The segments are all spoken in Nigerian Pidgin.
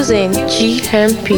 Producing GMP.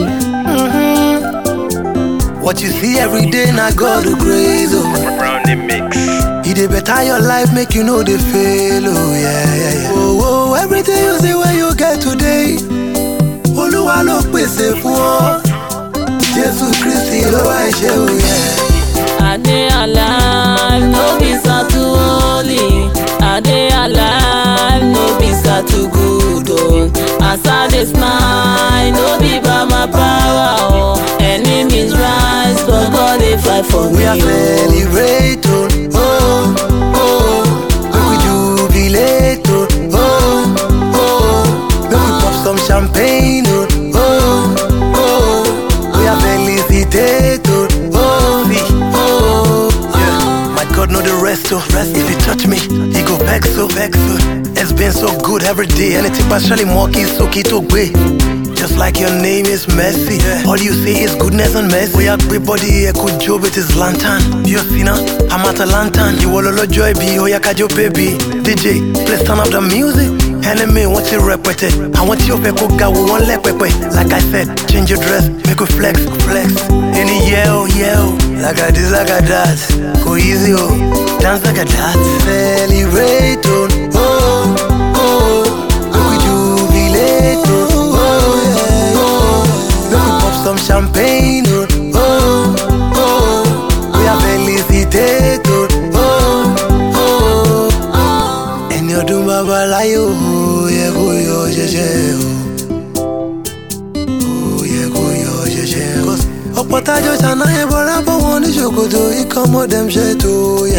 What you see every day, na God who grace, oh. Brownie mix. He dey better your life, make you know they fail, oh yeah, yeah, yeah. Oh, oh, everything you see where you get today, Olúwa ló pèsè fún ọ. Jésù Kristi ló wá ṣe, oh yeah. I dey alive, no be to holy. I dey alive, no be to good. Oh. As I dey smile, no be by my power. Oh. Enemies rise, but God dey fight for me. We are oh. celebrating, oh, oh, make we jubilate, oh, oh, oh, make we pop some champagne, oh, oh, oh, we are felicitate, oh, oh, see, oh, yeah. My God know the rest, oh, rest. If you touch me, he go vex, so vex, oh. It's been so good every day, and it's partially more so keto way. Just like your name is Mercy. All you see is goodness and mercy. We everybody here could job with his lantern. You see now, I'm at a lantern. You all a joy be, oh yeah, kajo baby. DJ, please turn up the music. Enemy, want you repete. I want you to go go one leg pepe. Like I said, change your dress, make you flex, flex. Any yell, yell. Like I this, like I that. Go easy, oh. Dance like a that. Celebrate, oh, oh, oh. Make we jubilate, oh, oh, yeah, oh. Make we pop some champagne, oh, oh, oh. We are felicitate, oh, oh, oh. Ẹni ọdún bàbá láyé o, ó yẹ kó yọ ṣẹ̀ṣẹ̀ o. Ó yẹ kó yọ ṣẹ̀ṣẹ̀ o. Ọ̀pọ̀ tájọ́ ṣàná yẹn bọ́ra bọ́ wọn ní ṣòkòtò, ikọ̀ dem ṣe tó yẹ.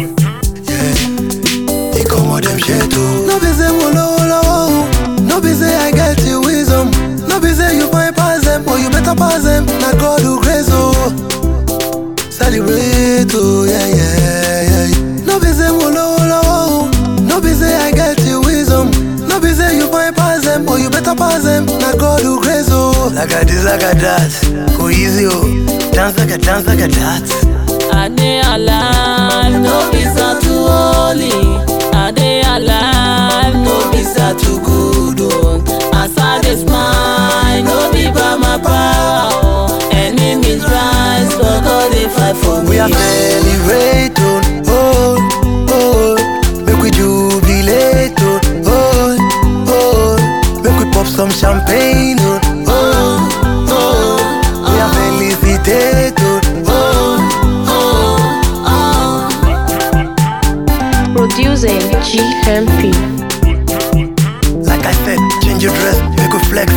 Ikọ̀ dem ṣe tó. No be say mo lówó lọ́wọ́ o, no be say I get the wisdom, no be say you fine pass them, but you better pass them, na God who grace o. Celebrate o, yeah, yeah, yeah. No be say mo lówó lọ́wọ́ o, no be say I get the wisdom, no be say you fine pass them, but you better pass them, na God who grace o. Like a this, like a that, go easy o, dance like a dance like a that. I dey alive, no be to holy. I dey alive, no be to good. Oh. As I dey smile, no be by my power. Oh. Enemies rise, but God dey fight for me. We are celebrating, oh, oh, make we jubilate, oh, oh, oh, make we pop some champagne, oh, oh, oh, we are felicitate, oh, oh, oh, oh. Producing GMP. Like I said, change your dress, make we flex.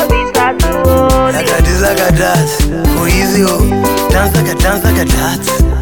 Like a this, like a that, go easy, oh, dance like a dance like a that.